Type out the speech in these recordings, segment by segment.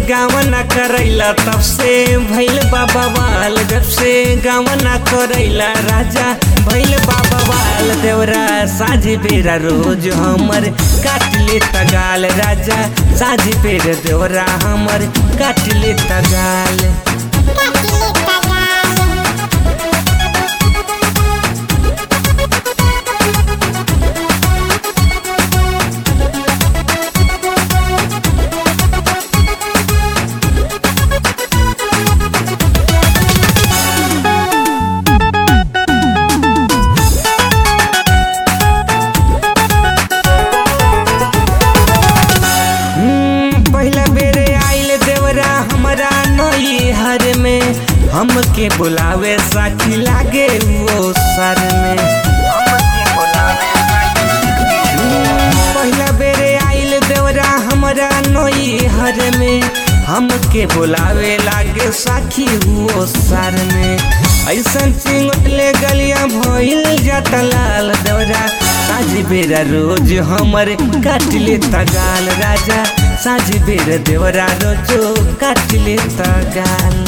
गावना करैला तब से भैल बाबा वाल जब से गावना करैला राजा भैल बाबा वाल देवरा साझी बेरा रोज हमर काट ले तगाल राजा साझी बेर देवरा हमर काट ले तगाल पहला बेरे आइल देवरा हमारा नई हर में हमके बुलावे साथी लागे वो सर में पहला बेरे आइल देवरा हमारा नई हर में हमके बुलावे लागे साखी हुओ सर में ऐसन चिंगले गलिया भइल जाता लाल देवरा साझी बेरा रोज हमर काट ले तगाल राजा साझी बेर देवरा रोजो काट ले तगाल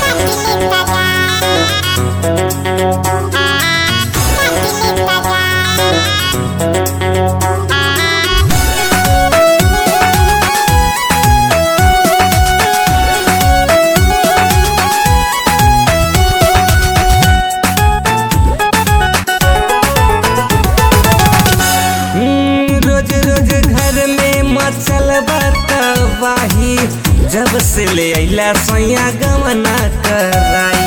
हम्म, रोज रोज घर में मचल बतवाही जब से ले अइला सैया गवना कराई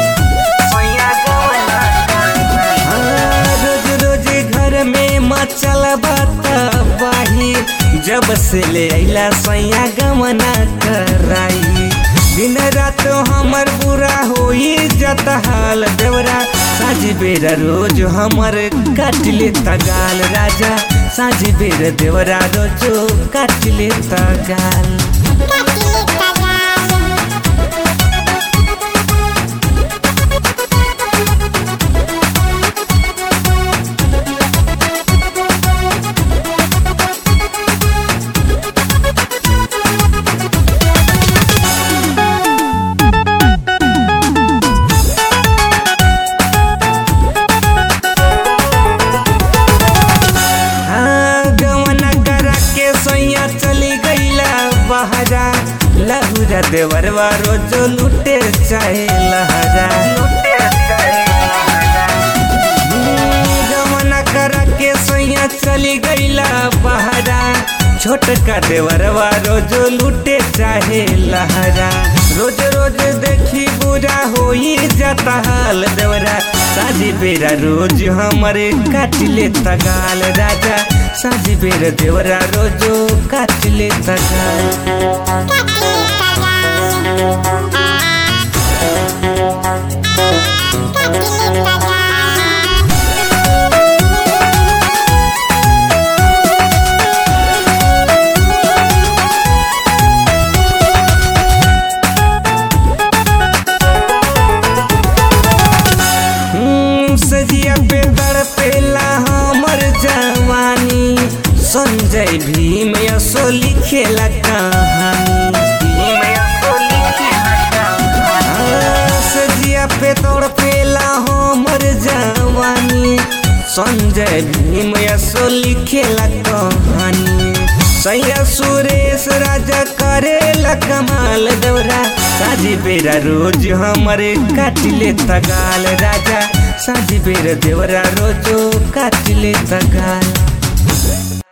हाँ, रोज रोज घर में मचल बतवाही जब से ले अइला सैया गवना कराई दिन रात हमर बुरा होई जत हाल देवरा साझी बेरा रोज हमर काट ले तगाल राजा साझी बेर देवरा रोजो काट ले तगाल हाँ, गवना करा के सैया चली गईला बहरा लहुरा देवरवा रोजो लुटे चाहे लहरा हम्म, गवना करा के सैया चली गईला बहरा छोटका देवरवा रोजो लुटे चाहे लहरा रोज रोज देखी बुरा होई जाता हाल देवरा साझी बेरा रोज हमारे काट ले तगाल राजा साझी बेरा देवरा रोजो काट ले तगाल हम्म, सजिया पे तड़पेला हमर जवानी संजय भीम यसो लिखेला कहानी हाँ, सजिया पे तड़पेला हमर जवानी संजय भीम यसो लिखेला कहानी सैया सुरेश राजा करेला कमाल दौरा साझी बेरा रोज हमरे काटिले तगाल राजा साझी बेरा देवरा रोजो काटिले तगाल